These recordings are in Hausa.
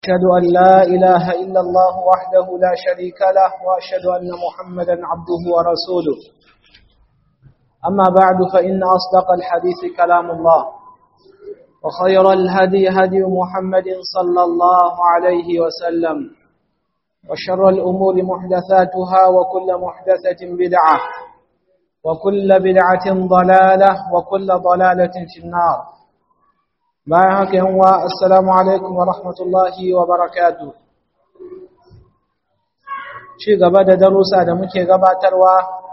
أشهد أن لا إله إلا الله وحده لا شريك له وأشهد أن محمدا عبده ورسوله أما بعد فإن أصدق الحديث كلام الله وخير الهدي هدي محمد صلى الله عليه وسلم وشر الأمور محدثاتها وكل محدثة بدعة وكل بدعة ضلالة وكل ضلالة في النار bayan haka yan wa assalamu alaikum wa rahmatullahi wa barakatu ci gaba da darussa da muke gabatarwa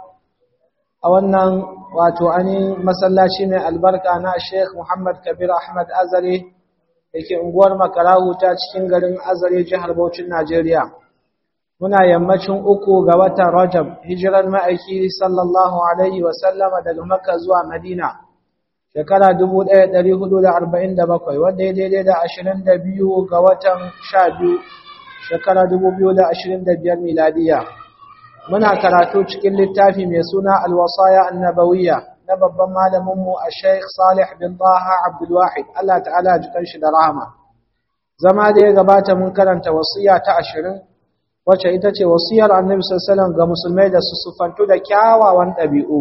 a wannan wato ani masallaci mai albarka na Sheikh Muhammad Kabir Ahmad Azare yake unguwar Makarahu ta cikin garin Azare jihar Bauchi Najeriya muna yammacin uku ga watan Rajab hijirar ma'aiki sallallahu alaihi wa sallama daga Makka zuwa Madina shekara 1447 wanda ya daidai da 22 ga watan 12 shekara 2025 miladiya muna karatu cikin littafi mai suna alwasaya annabawiyya na babban malaminmu a sheikh salih bin taha abdulwahid Allah ta'ala jikan shi da rahama zama da ya gabata mun karanta wasiya ta 20 wacce ita ce wasiyar annabi sallallahu alaihi wasallam ga musulmai da su sufantu da kyawawan ɗabi'u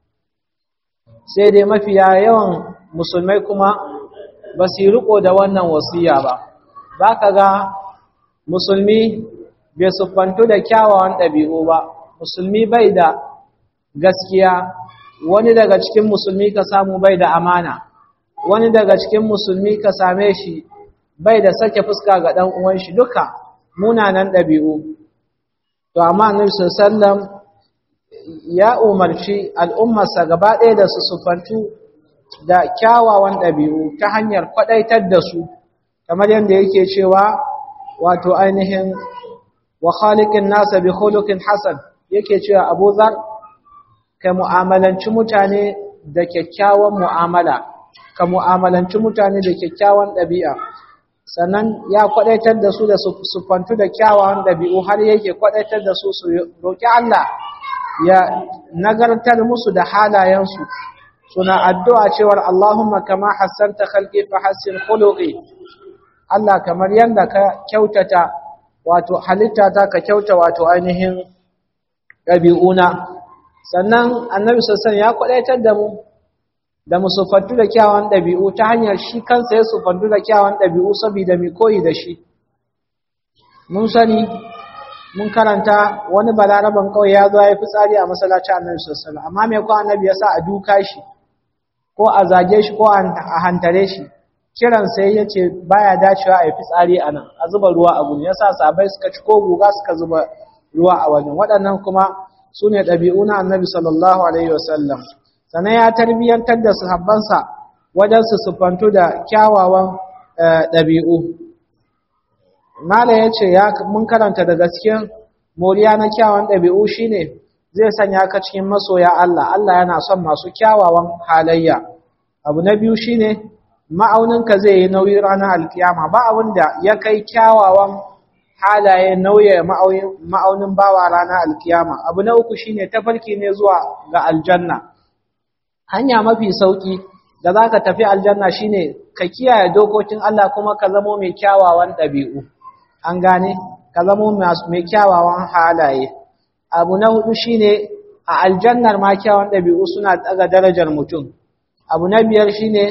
sai dai mafiya yawan musulmai kuma ba su riko da wannan wasiya ba za ka ga musulmi bai siffantu da kyawawan ɗabi'u ba musulmi bai da gaskiya wani daga cikin musulmi ka samu bai da amana wani daga cikin musulmi ka same shi bai da sake fuska ga ɗan uwan shi duka munanan ɗabi'u to amma annabi sallallahu ya umarci al'ummarsa gaba ɗaya da su sufantu da kyawawan ɗabi'u ta hanyar kwaɗaitar da su, kamar yadda yake cewa wato ainihin wa khaliqin nasa bi khuluqin hasan yake cewa Abu Zar ka mu'amalanci mutane da kyakkyawan mu'amala ka mu'amalanci mutane da kyakkyawan ɗabi'a sannan ya kwaɗaitar da su da sufantu da kyawawan ɗabi'u har yake kwaɗaitar da su su roƙi Allah ya nagartar musu da halayensu suna addu'a cewar Allahumma kama hassanta khalqi fa hassin khuluqi Allah kamar yanda ka kyautata wato halitta ta ka kyauta wato ainihin ɗabi'una sannan annabi sassan ya kwadaitar da mu da mu sufantu da kyawun ɗabi'u ta hanyar shi kansa ya sufantu da kyawun ɗabi'u saboda mai koyi da shi mun sani mun karanta wani balaraban kawai ya zo ya fi tsari a masallacin annabi sallallahu amma me ko annabi ya sa a duka shi ko a zage shi ko a hantare shi kiran sai ya ce baya dacewa a yi fitsari a nan a zuba ruwa a gurin yasa sabai suka ci ko guga suka zuba ruwa a wajen waɗannan kuma su ne ɗabi'u na annabi sallallahu alaihi wasallam sannan ya tarbiyyantar da sahabbansa wajen su sufantu da kyawawan ɗabi'u Mala ya ce mun karanta da gaskiyar moriya na kyawawan ɗabi'u shine zai sanya ka cikin masoya Allah, Allah yana son masu kyawawan halayya. Abu na biyu shine ma'auninka zai yi nauyi ranar alkiyama ba abin da ya kai kyawawan halaye nauye ma'aunin bawa ranar alkiyama. Abu na uku shine tafarki ne zuwa ga aljanna. Hanya mafi sauki da za ka tafi aljanna shine ka kiyaye dokokin Allah kuma ka zamo mai kyawawan ɗabi'u. an gane ka zamo mai kyawawan halaye abu na hudu shine a aljannar ma kyawawan ɗabi'u suna daga darajar mutum abu na biyar shine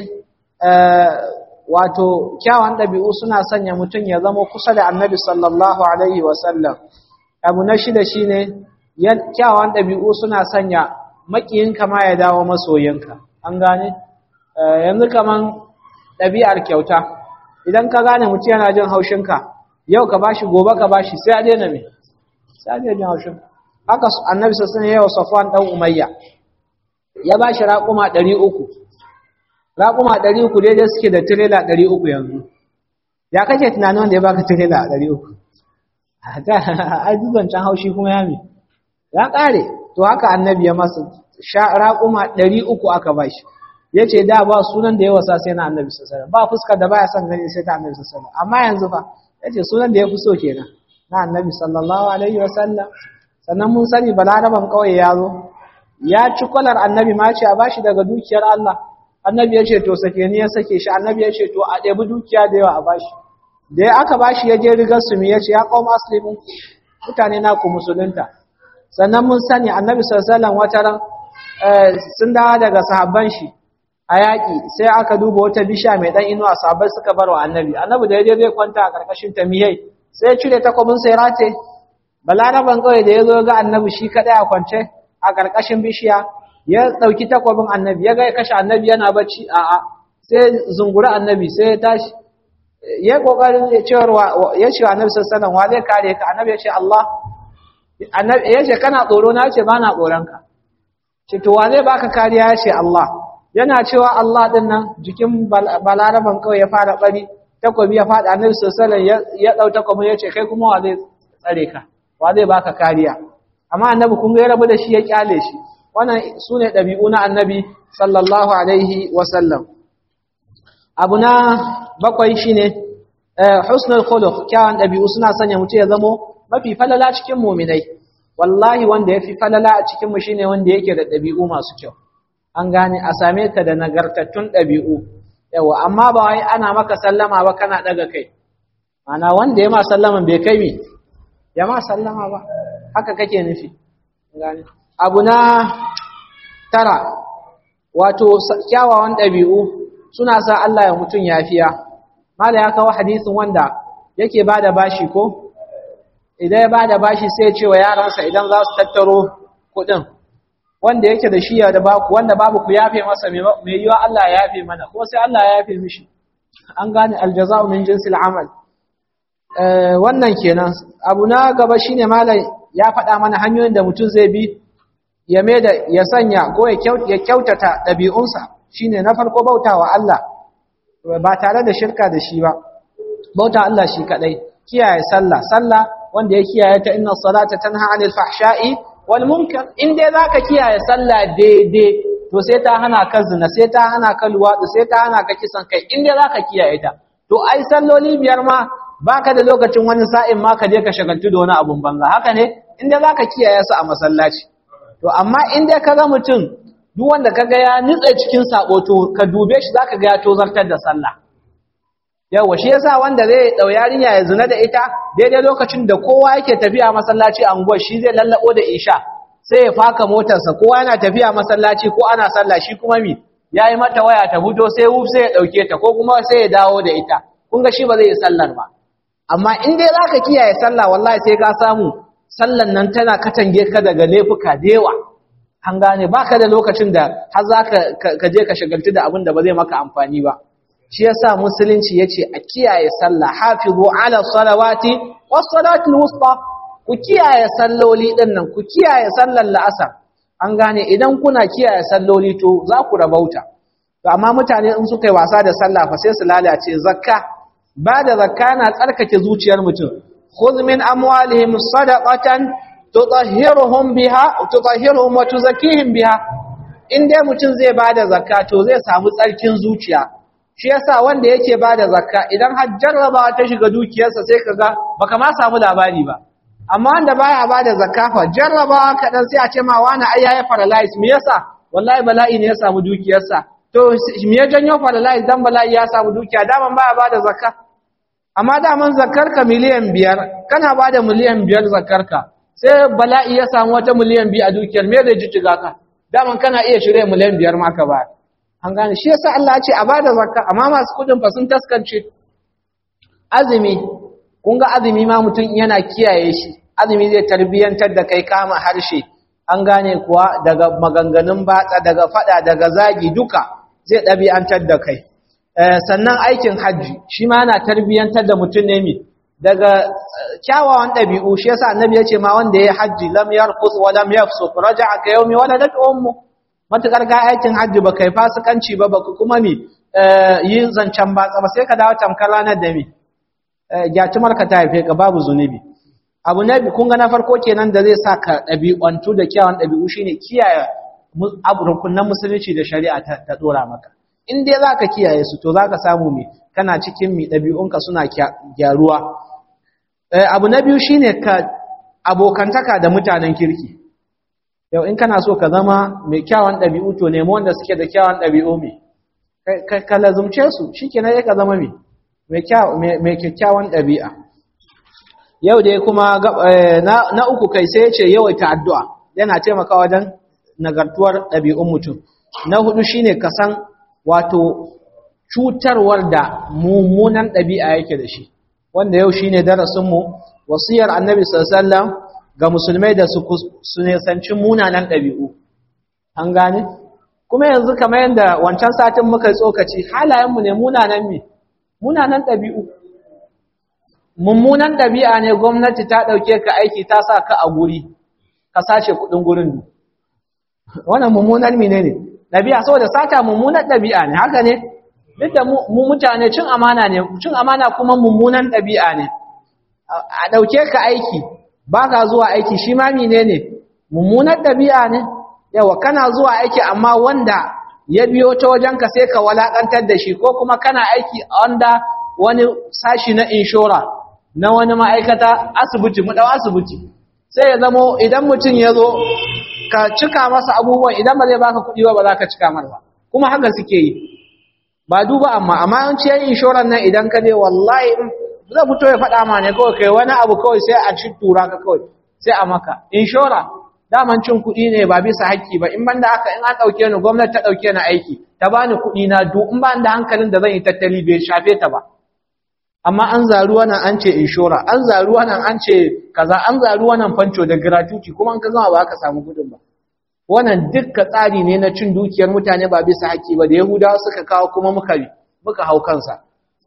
wato kyawawan ɗabi'u suna sanya mutum ya zama kusa da annabi sallallahu alaihi wasallam abu na shida shine kyawawan ɗabi'u suna sanya maƙiyinka ma ya dawo masoyinka an gane yanzu kaman ɗabi'ar kyauta idan ka gane mutum yana jin haushinka yau ka bashi gobe ka bashi sai a daina me sai a daina haushin haka annabi sassan yawa safwan dan umayya ya bashi raƙuma 300 raƙuma 300 daidai suke da tirela 300 yanzu ya kake tunanin wanda ya baka tirela 300 ai dubancan haushi kuma ya me ya ƙare to haka annabi ya masa raƙuma 300 aka bashi ya ce da ba sunan da ya wasa sai na annabi sassan ba fuskar da baya son gani sai ta annabi sassan amma yanzu fa yace sunan da ya fi so kenan na annabi sallallahu alaihi wasallam sannan mun sani balaraban kauye ya zo ya ci kwalar annabi ma ce a bashi daga dukiyar Allah annabi ya ce to sake ni ya sake shi annabi ya ce to a ɗebi dukiya da yawa a bashi da ya aka bashi ya je rigar su ya ce ya qaum aslimu mutane na ku musulunta sannan mun sani annabi sallallahu alaihi wasallam wataran sun dawo daga sahabban shi a yaƙi sai aka duba wata bisha mai ɗan inuwa sahabbai suka bar wa annabi annabi da yaje zai kwanta a ƙarƙashin tamiyai sai ya cire takobin sai rate balaraban kawai da ya zo ga annabi shi kaɗai a kwance a ƙarƙashin bishiya ya ɗauki takobin annabi ya ga ya kashe annabi yana bacci a'a sai zunguri annabi sai ya tashi ya kokarin cewa ya ce annabi sallallahu alaihi wasallam wa zai kare ka annabi ya ce Allah annabi ya ce kana tsoro na ce bana tsoron ka ce to wa zai baka kariya ya ce Allah yana cewa Allah din nan jikin balaraban kawai ya fara bari takobi ya fada annabi sallallahu alaihi wasallam ya dau takobin ya ce kai kuma wa zai tsare ka wa zai baka kariya amma annabi kun ga ya rabu da shi ya kyale shi wannan sune dabi'u na annabi sallallahu alaihi wasallam abu na bakwai shine husnul khuluq kyawun dabi'u suna sanya mutum ya zamo mafi falala cikin mu'minai wallahi wanda yafi falala a cikin mu shine wanda yake da dabi'u masu kyau an gane a same ka da nagartattun dabi'u yawa amma ba wai ana maka sallama ba kana daga kai ana wanda ya ma sallaman bai kai mi ya ma sallama ba haka kake nufi gane abu na tara wato kyawawan dabi'u suna sa Allah ya mutun yafiya mala ya kawo hadisin wanda yake bada bashi ko idan ya bada bashi sai ya ce wa yaransa idan za su tattaro kuɗin wanda yake da shi da baku wanda babu ku yafe masa mai yiwa Allah ya yafe mana ko sai Allah ya yafe mishi an gane aljaza'u min jinsil amal wannan kenan abu na gaba shine mala ya faɗa mana hanyoyin da mutum zai bi ya da ya sanya ko ya kyautata ɗabi'unsa shine na farko bautawa Allah ba tare da shirka da shi ba bauta Allah shi kadai kiyaye sallah sallah wanda ya kiyaye ta inna salata tanha anil fahsha'i wal munkar in dai zaka kiyaye sallah daidai to sai ta hana ka zina sai ta hana ka luwadi sai ta hana ka kisan kai in dai zaka kiyaye ta to ai salloli biyar ma baka da lokacin wani sa'in ma ka je ka shagaltu da wani abun banza haka ne in dai zaka kiyaye su a masallaci to amma in dai ka ga mutum duk wanda kaga ya nitsa cikin sabo to ka dube shi zaka ga ya tozartar da sallah yawa shi yasa wanda zai dau yarinya ya zina da ita daidai lokacin da kowa yake tafiya masallaci a unguwar shi zai lallabo da isha sai ya faka motarsa kowa yana tafiya masallaci ko ana sallah shi kuma mi yayi mata waya ta fito sai wuf sai ya dauke ta ko kuma sai ya dawo da ita kun ga shi ba zai yi sallar ba amma in dai zaka kiyaye sallah wallahi sai ka samu sallan nan tana katange ka daga laifuka da yawa an gane baka da lokacin da har zaka ka je ka shagaltu da abin da ba zai maka amfani ba shi yasa musulunci yace a kiyaye sallah hafizu ala salawati was salatul wusta ku kiyaye salloli din nan ku kiyaye sallar la'asar an gane idan kuna kiyaye salloli to za ku rabauta to amma mutane in suka yi wasa da sallah fa sai su lalace zakka ba da zakka na tsarkake zuciyar mutum khudh min amwalihim sadaqatan tutahhiruhum biha tutahhiruhum wa tuzakkihim biha in dai mutum zai bada zakka to zai samu tsarkin zuciya shi yasa wanda yake bada zakka idan har jarraba ta shiga dukiyarsa sai kaga baka ma samu labari ba amma wanda baya bada zakka fa jarraba kadan sai a ce ma wani ai yayi paralyze me yasa wallahi bala'i ne ya samu dukiyarsa to me ya janyo paralyze dan bala'i ya samu dukiya daman baya bada zakka amma daman zakkarka miliyan biyar kana bada miliyan biyar zakkarka sai bala'i ya samu wata miliyan biyu a dukiyar me zai jijjiga ka daman kana iya shirye miliyan biyar ma ka ba an gane shi yasa Allah ya ce a bada zakka amma masu kudin fa sun taskance azumi kun ga azumi ma mutum yana kiyaye shi azumi zai tarbiyantar da kai kama harshe an gane kuwa daga maganganun batsa daga fada daga zagi duka zai ɗabi'antar da kai sannan aikin hajji shi ma yana tarbiyantar da mutum ne mi daga kyawawan ɗabi'u shi yasa annabi ya ce ma wanda ya hajji lam yarqus wa lam yafsuq raja'a ka yawmi waladat ummu matukar ga aikin hajji ba kai fasikanci ba baka kuma mi yin zancen batsa ba sai ka dawo tamkar ranar da mi gyatumar ka ta haife ka babu zunubi abu na kun ga na farko kenan da zai sa ka ɗabi'antu da kyawawan ɗabi'u shine kiyaye rukunan musulunci da shari'a ta dora maka in dai zaka kiyaye su to zaka samu mi kana cikin mi ɗabi'unka suna gyaruwa abu na biyu shine ka abokantaka da mutanen kirki yau in kana so ka zama mai kyawun ɗabi'u to nemo wanda suke da kyawun ɗabi'u mai ka lazumce su shikenan ya ka zama mai mai kyakkyawan ɗabi'a yau dai kuma na uku kai sai ce yawaita addu'a yana taimakawa wajen nagartuwar ɗabi'un mutum na hudu shine kasan wato cutarwar da mummunan ɗabi'a yake da shi wanda yau shine darasinmu wasiyar annabi sallallahu ga musulmai da su nesanci munanan ɗabi'u an gane kuma yanzu kamar yadda wancan satin muka tsokaci halayenmu ne munanan me munanan ɗabi'u mummunan ɗabi'a ne gwamnati ta ɗauke ka aiki ta sa ka a guri ka sace kuɗin gurin wannan mummunan mine ne ɗabi'a saboda sata mummunan ɗabi'a ne haka ne duk da mu mutane cin amana ne cin amana kuma mummunan ɗabi'a ne a ɗauke ka aiki ba ka zuwa aiki shi ma mine ne mummunan ɗabi'a ne yawa kana zuwa aiki amma wanda ya biyo ta wajenka sai ka walakantar da shi ko kuma kana aiki a wanda wani sashi na inshora na wani ma'aikata asibiti mu dau asibiti sai ya zamo idan mutum ya zo ka cika masa abubuwan idan ba zai baka kuɗi ba ba za ka cika mar ba kuma haka suke yi ba duba amma amma an ce inshoran nan idan ka je wallahi zai fito ya faɗa ma ne kawai kai wani abu kawai sai a ci tura ka kawai sai a maka inshora daman cin kuɗi ne ba bisa haƙƙi ba in banda haka in an ɗauke ni gwamnati ta ɗauke ni aiki ta bani kuɗi na du in ba da hankalin da zan yi tattali bai shafe ta ba amma an zaru wannan an ce inshora an zaru wannan an ce kaza an zaru wannan fanco da gratuity kuma an ka zama ba ka samu kuɗin ba wannan dukkan tsari ne na cin dukiyar mutane ba bisa haƙƙi ba da yahudawa suka kawo kuma muka muka hau kansa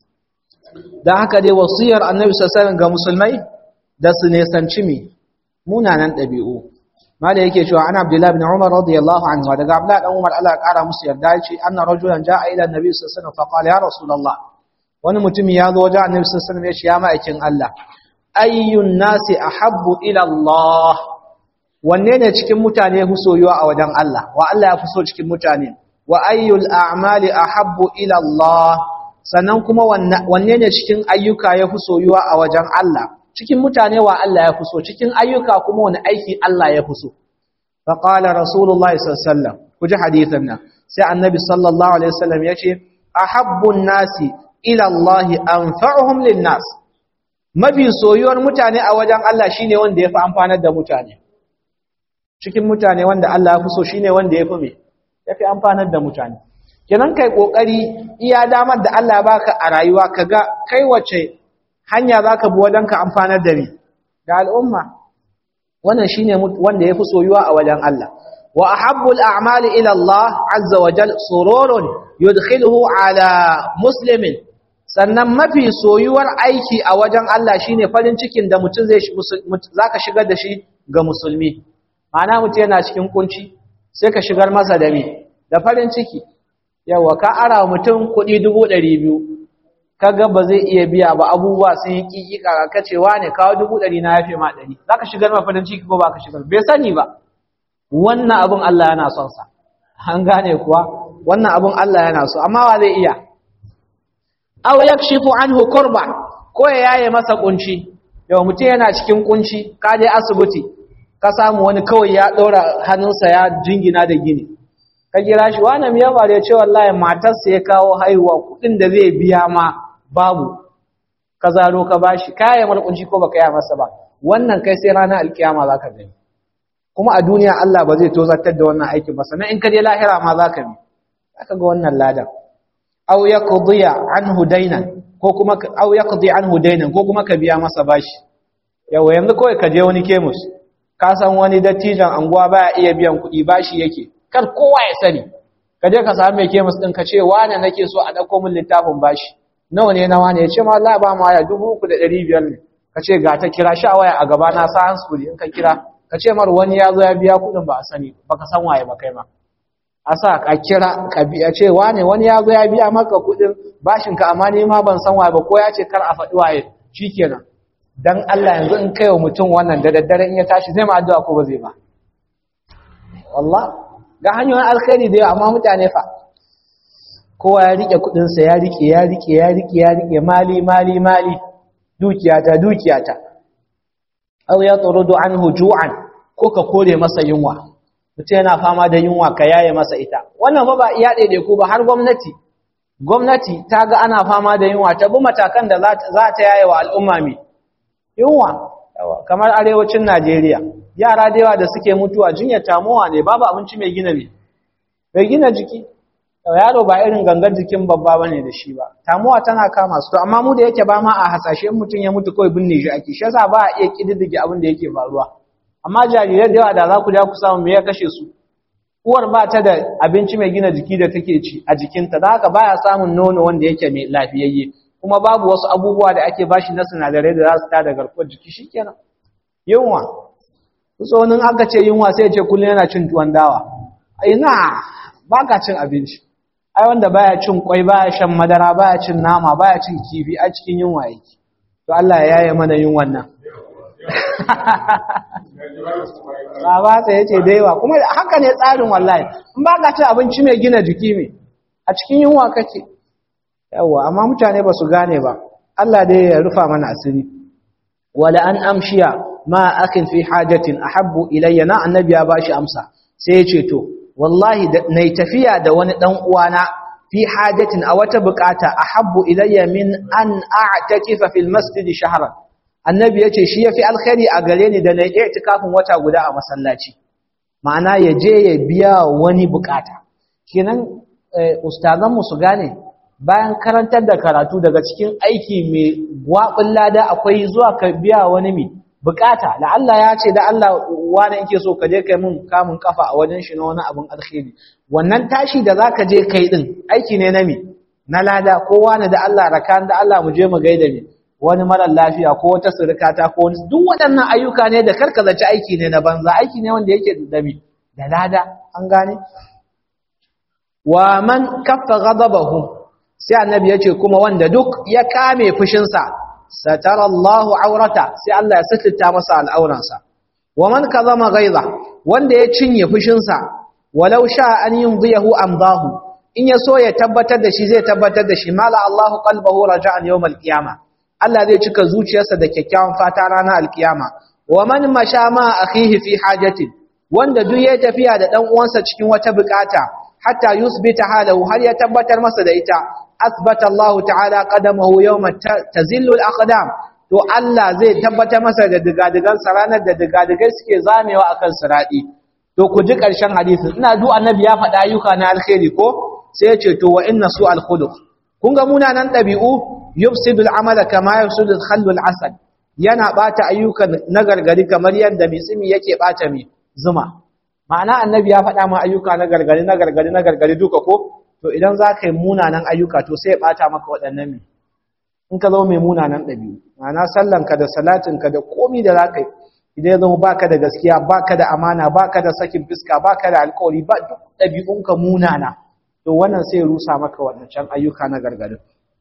dan haka dai wasiyar annabi sallallahu alaihi wasallam ga musulmai da su nesanci mi munanan ɗabi'u mala yake cewa ana abdullahi ibn umar radiyallahu anhu daga abdullahi dan umar Allah ya kara musu yarda yace anna rajulan jaa ila annabi sallallahu alaihi wasallam fa qala ya rasulullah wani mutum ya zo wajen annabi sallallahu alaihi wasallam yace ya ma'aikin Allah ayyun nasi ahabbu ila Allah wanne ne cikin mutane ya fi soyuwa a wajen Allah wa Allah ya fi so cikin mutane wa ayyul a'mali ahabbu ila Allah sannan kuma wanne ne cikin ayyuka ya fi soyuwa a wajen Allah cikin mutane wa Allah ya fi so cikin ayyuka kuma wani aiki Allah ya fi so fa qala rasulullahi sallallahu alaihi wasallam ku ji hadithin nan sai annabi sallallahu alaihi wasallam yace ahabbun nasi ila Allah anfa'uhum lin-nas mafi soyuwar mutane a wajen Allah shine wanda yafi amfanar da mutane cikin mutane wanda Allah ya fi so shine wanda yafi me yafi amfanar da mutane kenan kai kokari iya damar da Allah ya baka a rayuwa kaga kai wace hanya zaka bi wajen ka amfanar da ni da al'umma wannan shine wanda yafi soyuwa a wajen Allah wa ahabbul a'mali ila Allah azza wa jal sururun yudkhiluhu ala muslimin sannan mafi soyuwar aiki a wajen Allah shine farin cikin da mutum zai zaka shigar da shi ga musulmi ma'ana mutum yana cikin kunci sai ka shigar masa da me da farin ciki yawa ka ara mutum kuɗi dubu ɗari biyu kaga ba zai iya biya ba abubuwa sun yi kikika ka ce wane kawo dubu ɗari na yafe ma ɗari za ka shigar ma farin ciki ko ba ka shigar bai sani ba wannan abin Allah yana son sa an gane kuwa wannan abin Allah yana so amma wa zai iya aw yakshifu anhu kurba ko ya yaye masa kunci yau mutum yana cikin kunci ka je asibiti ka samu wani kawai ya ɗora hannunsa ya jingina da gini ka kira shi wani miya ba da ya ce wallahi matarsa ya kawo haihuwa kuɗin da zai biya ma babu ka zaro ka bashi kaya mar kunci ko baka yi masa ba wannan kai sai ranar alkiyama za ka gani kuma a duniya Allah ba zai tozartar da wannan aikin ba sannan in ka je lahira ma za ka bi za ka ga wannan ladan aw yaqdiya anhu daynan ko kuma aw yaqdi anhu daynan ko kuma ka biya masa bashi yawa yanzu kawai ka je wani kemus ka san wani dattijan anguwa baya iya biyan kuɗi bashi yake kar kowa ya sani ka je ka samu mai kemis din ka ce wane nake so a dauko min littafin bashi nawa ne na wane ya ce ma Allah ba mu waya dubu uku da ɗari biyar ne ka ce ga ta kira sha waya a gaba na sa hansuri in ka kira ka ce mar wani ya zo ya biya kuɗin ba a sani ba ka san waye ba kai ma a sa ka kira ka biya ce wane wani ya zo ya biya maka kuɗin bashin ka amma ni ma ban san waye ba ko ya ce kar a faɗi waye shikenan dan Allah yanzu in kai wa mutum wannan da daddare in ya tashi zai ma addu'a ko ba zai ba wallah ga hanyoyin alkhairi da yawa amma mutane fa kowa ya rike kudin sa ya rike ya rike ya rike ya rike mali mali mali dukiyata dukiyata aw ya turudu anhu ju'an ko ka kore masa yunwa mutum yana fama da yunwa ka yaye masa ita wannan ba ba iya daidai ko ba har gwamnati gwamnati ta ga ana fama da yunwa ta bi matakan da za ta yaye wa al'umma mai yunwa kamar arewacin Najeriya yara da yawa da suke mutuwa jinyar tamowa ne babu abinci mai gina ne mai gina jiki yaro ba irin gangar jikin babba bane da shi ba tamowa tana kama su to amma mu da yake ba ma a hasashe mutum ya mutu kawai binne shi ake shi yasa ba a iya kididdige abin da yake faruwa amma jarirai da yawa da za ku ja ku samu me ya kashe su uwar ba ta da abinci mai gina jiki da take ci a jikinta da haka baya samun nono wanda yake mai lafiyayye kuma babu wasu abubuwa da ake bashi na sinadarai da za su tada garkuwar jiki shikenan yunwa tsohonin aka ce yunwa sai ya ce kullum yana cin tuwon dawa ina ba ka cin abinci ai wanda baya cin kwai baya shan madara baya cin nama baya cin kifi a cikin yunwa yake to Allah ya yaye mana yunwan nan Baba sai yace da yawa kuma haka ne tsarin wallahi in ba ka cin abinci mai gina jiki me a cikin yunwa kake yawa amma mutane ba su gane ba Allah dai ya rufa mana asiri wala an amshiya ma akhin fi hajatin ahabbu ilayya na annabi ya bashi amsa sai ya ce to wallahi nayi tafiya da wani dan uwana fi hajatin a wata bukata ahabbu ilayya min an a'takifa fil masjid shahran annabi yace shi yafi alkhairi a gare ni da nayi i'tikafin wata guda a masallaci ma'ana ya je ya biya wani bukata kenan ustazan mu su gane bayan karantar da karatu daga cikin aiki mai gwabin lada akwai zuwa ka biya wani mai bukata da Allah ya ce da Allah wani yake so ka je kai mun kamun kafa a wajen shi na wani abin alkhairi wannan tashi da zaka je kai din aiki ne na mi na lada ko wani da Allah rakan da Allah mu je mu gaida mi wani mara lafiya ko wata surukata ko wani duk waɗannan ayyuka ne da karka zaci aiki ne na banza aiki ne wanda yake da mi da lada an gane wa man kaffa ghadabahu sai annabi ya ce kuma wanda duk ya kame fushinsa satara Allahu aurata sai Allah ya sitita masa al'auransa wa man kazama ghaiza wanda ya cinye fushinsa walau sha an yumdiyahu amdahu in ya so ya tabbatar da shi zai tabbatar da shi mala Allahu qalbahu raja'an yawm al-qiyama Allah zai cika zuciyarsa da kyakkyawan fata ranar al-qiyama wa man masha ma akhihi fi hajatin wanda duk ya tafiya da dan uwansa cikin wata bukata hatta yusbita halahu har ya tabbatar masa da ita asbata Allah ta'ala qadamahu yawma tazillu al-aqdam to Allah zai tabbatar masa da digadigan ranar da digadigai suke zamewa akan siradi to ku ji karshen hadisin ina du annabi ya faɗa ayyuka na alkhairi ko sai ya ce to wa inna su al-khuluq kun ga munanan dabi'u yufsidu al-amala kama yufsidu al-khallu al-asad yana bata ayyukan nagargari kamar yadda misimi yake bata mi zuma ma'ana annabi ya faɗa ma ayyuka na gargari na gargari na gargari duka ko to idan za ka yi munanan ayyuka to sai ya ɓata maka waɗannan mai in ka zama mai munanan ɗabi'u ma'ana sallanka da salatinka da komi da za ka yi idan ya zama baka da gaskiya baka da amana baka da sakin fiska baka da alkawari ba duk ɗabi'unka munana to wannan sai ya rusa maka waɗancan ayyuka na gargarin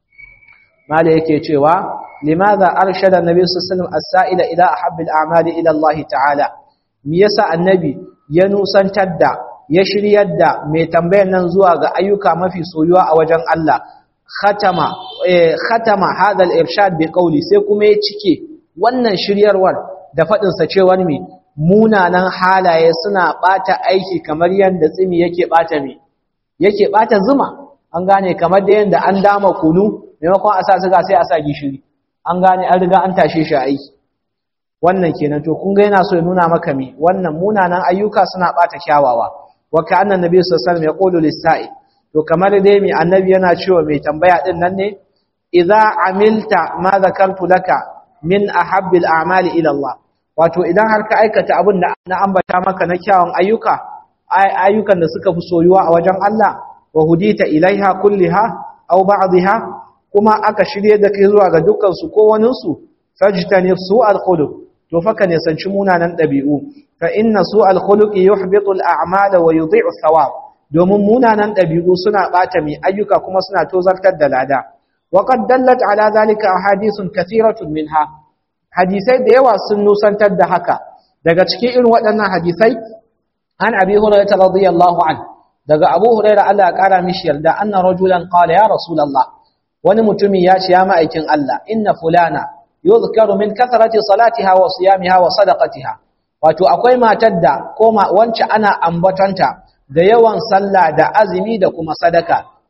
mala yake cewa limadha arshada annabi sallallahu alaihi wasallam as-sa'ila ila ahabbil a'mali ila Allah ta'ala me yasa annabi ya nusantar da ya shiryar da mai tambayar nan zuwa ga ayyuka mafi soyuwa a wajen Allah khatama eh khatama hadal irshad bi qawli sai kuma ya cike wannan shiryarwar da fadin sa cewar mi munanan halaye suna bata aiki kamar yanda tsimi yake bata mi yake bata zuma an gane kamar da yanda an dama kunu maimakon a sa suga sai a sa gishiri an gane an riga an tashe shi aiki wannan kenan to kun ga yana so ya nuna maka mi wannan munanan ayyuka suna bata kyawawa wa ka'anna nabi sallallahu alaihi wasallam yaqulu lis-sa'i to kamar dai mi annabi yana cewa mai tambaya din nan ne idza amilta ma zakartu laka min ahabbil a'mali ila Allah wato idan har ka aikata abin da na ambata maka na kyawun ayyuka ayyukan da suka fi soyuwa a wajen Allah wa hudita ilaiha kulliha aw ba'dha kuma aka shirye da kai zuwa ga dukkan su ko wanin su fajtanif su'al khuluq to faka ne sanci munanan dabi'u fa inna su'al khuluqi yuhbitu al-a'mala wa yudhi'u thawab domin munanan dabi'u suna bata mai ayyuka kuma suna tozartar da lada wa qad dallat ala zalika ahadithun kathiratun minha hadisai da yawa sun nusantar da haka daga cikin irin waɗannan hadisai an abi hurairah radiyallahu an daga abu hurairah Allah ya kara mishi yarda anna rajulan qala ya rasulullah wani mutumi ya ce ya ma'aikin Allah inna fulana yuzkaru min kathrati salatiha wa siyamiha wa sadaqatiha wato akwai matar da ko wance ana ambatanta da yawan sallah da azumi da kuma sadaka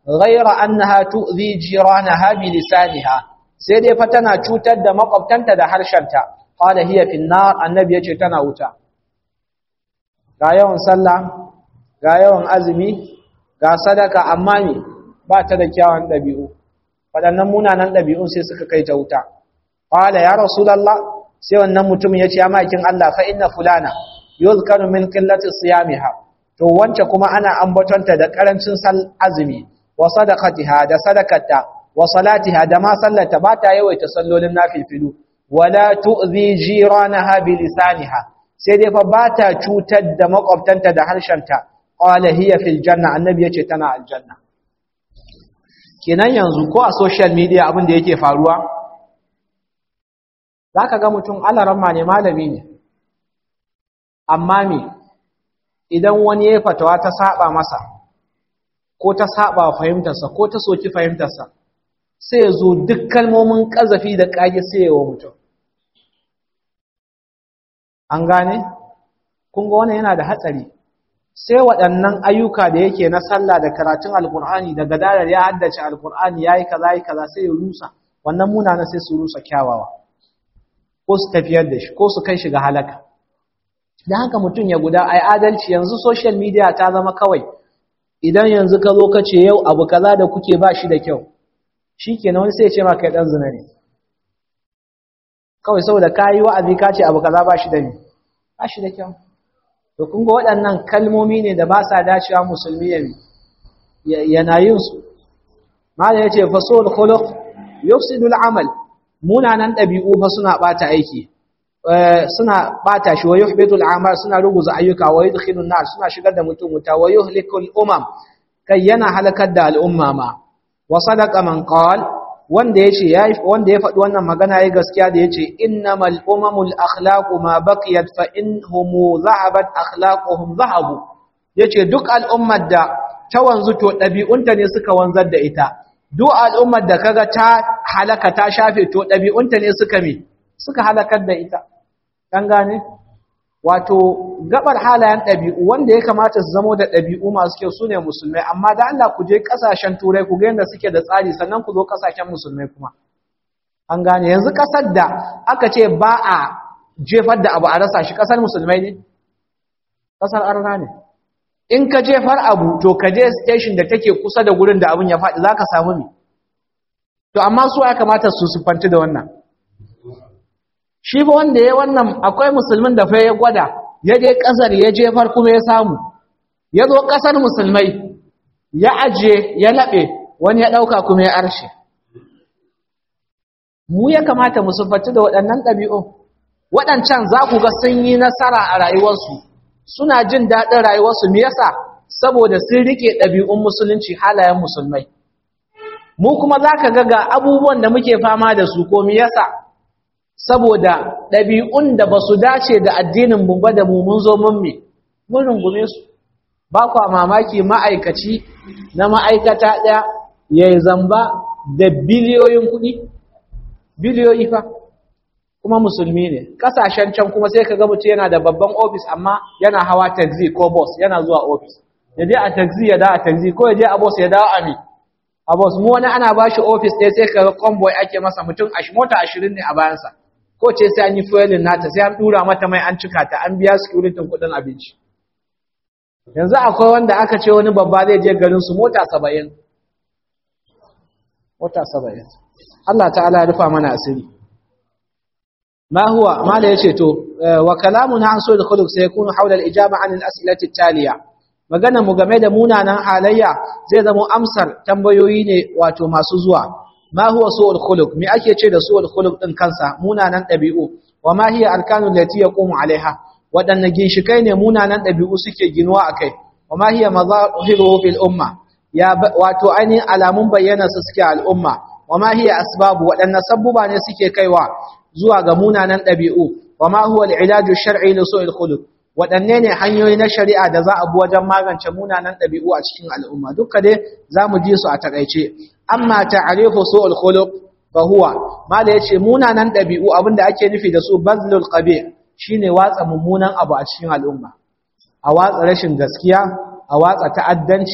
ghayra annaha tu'dhi jiranaha bi lisaniha sai dai fa tana cutar da makwabtanta da harshenta qala hiya fi nar annabi yace tana wuta ga yawan sallah ga yawan azumi ga sadaka amma me ba ta da kyawun dabi'u waɗannan munanan dabi'un sai suka kai ta wuta qala ya rasulullah sai wannan mutum yace ya makin Allah fa inna fulana yuzkaru min qillati siyamiha to wance kuma ana ambatonta da karancin sal azumi wa sadaqatiha da sadakata wa salatiha da ma sallata ba ta yawaita sallolin nafilfilu wala tu'zi jiranaha bi lisaniha sai dai fa ba ta cutar da makwabtanta da harshenta qala hiya fil janna annabi yace tana aljanna kenan yanzu ko a social media abin da yake faruwa zaka ga mutum alaramma ne malami ne amma me idan wani ya fatawa ta saba masa ko ta saba fahimtarsa ko ta soki fahimtarsa sai ya zo duk kalmomin ƙazafi da ƙage sai ya wa mutum an gane kun ga wannan yana da hatsari sai waɗannan ayyuka da yake na sallah da karatun alkur'ani da gadarar ya haddace alkur'ani ya yi kaza yi kaza sai ya rusa wannan munana sai su rusa kyawawa ko su tafiyar da shi ko su kai shi ga halaka da haka mutum ya guda ai adalci yanzu social media ta zama kawai idan yanzu ka zo ka ce yau abu kaza da kuke ba shi da kyau shikenan wani sai ya ce ma kai dan zina ne kawai saboda kayi wa'azi ka ce abu kaza ba shi da ni ba shi da kyau to kun ga waɗannan kalmomi ne da ba sa dacewa musulmi ya yana yin su mala yace fasul khuluq yufsidu al-amal munanan dabi'u fa suna bata aiki suna bata shi wa yuhbitu al'amal suna ruguza ayyuka wa yudkhilu an-nar suna shigar da mutum wuta wa yuhliku al-umam kai yana halakar da al'umma ma wa sadaqa man qal wanda yace yayi wanda ya faɗi wannan magana yayi gaskiya da yace innamal umamul akhlaqu ma baqiyat fa inhum dhahabat akhlaquhum dhahabu yace duk al'ummar da ta wanzu to dabi'unta ne suka wanzar da ita duk al'ummar da kaga ta halaka ta shafe to dabi'unta ne suka mi suka halakar da ita kan gane wato gabar halayen ɗabi'u wanda ya kamata su zamo da ɗabi'u masu kyau su ne musulmai amma da Allah ku je ƙasashen turai ku ga yadda suke da tsari sannan ku zo ƙasashen musulmai kuma an gane yanzu ƙasar da aka ce ba a jefar da abu a rasa shi ƙasar musulmai ne ƙasar arna ne in ka jefar abu to ka je station da take kusa da gurin da abun ya faɗi za ka samu ne to amma su ya kamata su sufanti da wannan shi ba wanda ya wannan akwai musulmin da fa ya gwada ya je kasar ya jefar kuma ya samu ya zo kasar musulmai ya ajiye ya laɓe wani ya ɗauka kuma ya arshe mu ya kamata mu sufatu da waɗannan ɗabi'u waɗancan za ku ga sun yi nasara a rayuwarsu suna jin daɗin rayuwarsu me yasa saboda sun riƙe ɗabi'un musulunci halayen musulmai mu kuma za ka ga ga abubuwan da muke fama da su ko me yasa saboda ɗabi'un da ba su dace da addinin mu ba da mu mun zo mun me mun rungume su ba kwa mamaki ma'aikaci na ma'aikata ɗaya ya yi zamba da biliyoyin kuɗi biliyoyi fa kuma musulmi ne ƙasashen can kuma sai ka ga mutum yana da babban ofis amma yana hawa taxi ko bus yana zuwa ofis ya je a taxi ya dawo a taxi ko ya je a bus ya dawo a me a bus mu wani ana ba shi ofis ɗaya sai ka ga convoy ake masa mutum mota ashirin ne a bayansa ko ce sai an yi fuelin nata sai an dura mata mai an cika ta an biya security kudin abinci yanzu akwai wanda aka ce wani babba zai je garin su mota 70 mota 70 Allah ta'ala ya rufa mana asiri ma huwa mala yace to wa kalamuna an sul khuluq sai yakunu hawla al-ijaba an al-as'ilati taliya magana mu game da munanan halayya zai zama amsar tambayoyi ne wato masu zuwa ما هو سوء الخلق me ake ce da su'ul khuluq din kansa munanan dabi'u wa ma hiya arkanu allati yaqumu alaiha wadanne ginshikai ne munanan dabi'u suke ginuwa akai wa ma hiya mazahiru fil umma ya wato ainihin alamun bayyana su suke al'umma wa ma hiya asbabu wadanne sabbuba ne suke kaiwa zuwa ga munanan dabi'u wa ma huwa al-ilaju shar'i li su'il khuluq wadanne ne hanyoyi na shari'a da za a bi wajen magance munanan dabi'u a cikin al'umma duka dai zamu ji su a takaice amma ta'rifu su'ul khuluq fa huwa mala yace munanan dabi'u abinda ake nufi da su bazlul qabih shine watsa mummunan abu a cikin al'umma a watsa rashin gaskiya a watsa ta'addanci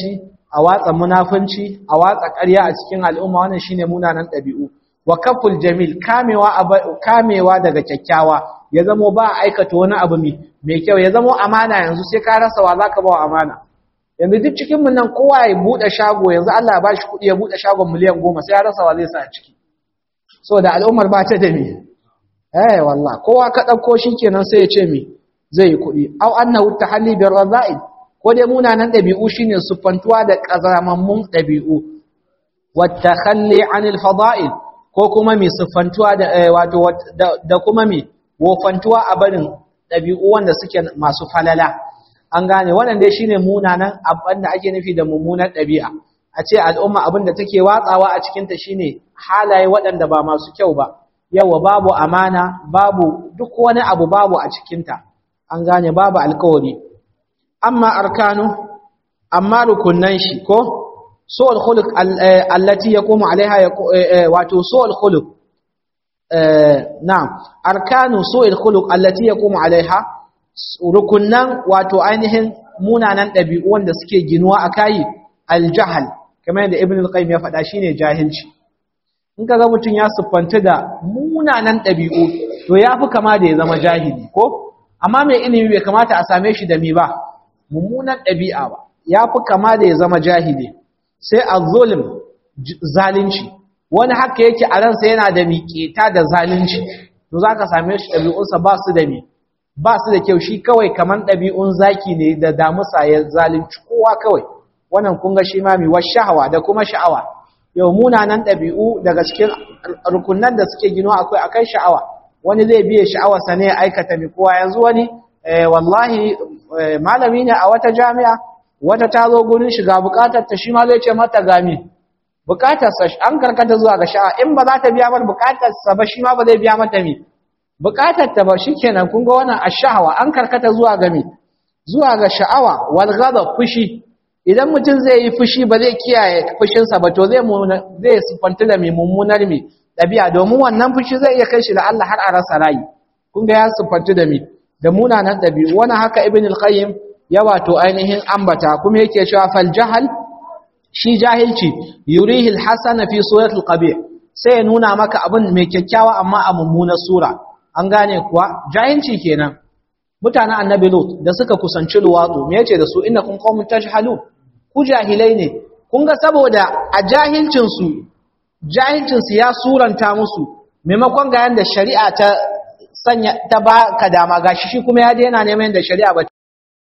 a watsa munafunci a watsa ƙarya a cikin al'umma wannan shine munanan ɗabi'u wa kaful jamil kamewa kamewa daga kyakkyawa ya zamo ba a aikata wani abu mai kyau ya zamo amana yanzu sai ka rasa wa zaka ba amana yanzu duk cikin mun nan kowa ya bude shago yanzu Allah ya bashi kuɗi ya bude shagon miliyan goma sai ya rasa wa zai sa a ciki saboda al'ummar ba ta da me eh wallah kowa ka dauko kenan sai ya ce me zai yi kuɗi au annahu tahalli bir raza'il ko dai munanan ɗabi'u shine sufantuwa da ƙazamammun ɗabi'u wata kalli anil fada'il ko kuma mai sufantuwa da wato da kuma mai wofantuwa a barin ɗabi'u wanda suke masu falala an gane wannan dai shine munanan abin da ake nufi da mummunan ɗabi'a a ce al'umma abin da take watsawa a cikinta shine halaye waɗanda ba masu kyau ba yawa babu amana babu duk wani abu babu a cikinta an gane babu alkawari amma arkanu amma rukunan shi ko su'ul khuluq allati yaqumu alaiha wato su'ul khuluq na'am arkanu su'ul khuluq allati yaqumu alaiha rukunan wato ainihin munanan dabi'u wanda suke ginuwa akai aljahl kamar yadda ibn al-qayyim ya faɗa shine jahilci in kaga mutun ya siffanta da munanan dabi'u to yafi kama da ya zama jahili ko amma mai ilimi bai kamata a same shi da mi ba mummunan ɗabi'a ba ya fi kama da ya zama jahili sai a zulm zalunci wani haka yake a ransa yana da miƙeta da zalunci to za ka same shi ɗabi'unsa ba su da mi ba su da kyau shi kawai kamar ɗabi'un zaki ne da damusa ya zalunci kowa kawai wannan kun ga shi ma mi wa sha'awa da kuma sha'awa yau munanan ɗabi'u daga cikin rukunan da suke gino akwai akai sha'awa wani zai biye sha'awarsa ne ya aikata mi kowa yanzu wani wallahi malami ne a wata jami'a wata ta zo gurin shiga bukatar ta shi ma zai ce mata gami bukatar sa an karkata zuwa ga sha'a in ba za ta biya mar bukatar sa ba shi ma ba zai biya mata mi bukatar ta ba shikenan kun ga wannan ash-shahwa an karkata zuwa ga mi zuwa ga sha'awa wal ghadab fushi idan mutum zai yi fushi ba zai kiyaye fushin sa ba to zai zai sifanta da mai mummunar mi dabi'a domin wannan fushi zai iya kai shi la Allah har a rasa rayi kun ga ya sifanta da mi da munanan ɗabi'u wani haka ibn al-qayyim ya wato ainihin ambata kuma yake cewa fal jahal shi jahilci yurihi al-hasana fi surati al-qabih sai ya nuna maka abin mai kyakkyawa amma a mummunar sura an gane kuwa jahilci kenan mutanen annabi lut da suka kusanci luwatu me yace da su innakum qaumun tajhalun ku jahilai ne kun ga saboda a jahilcin su jahilcin su ya suranta musu maimakon ga yanda shari'a ta sanya ta ba ka dama gashi shi kuma ya daina neman da shari'a ba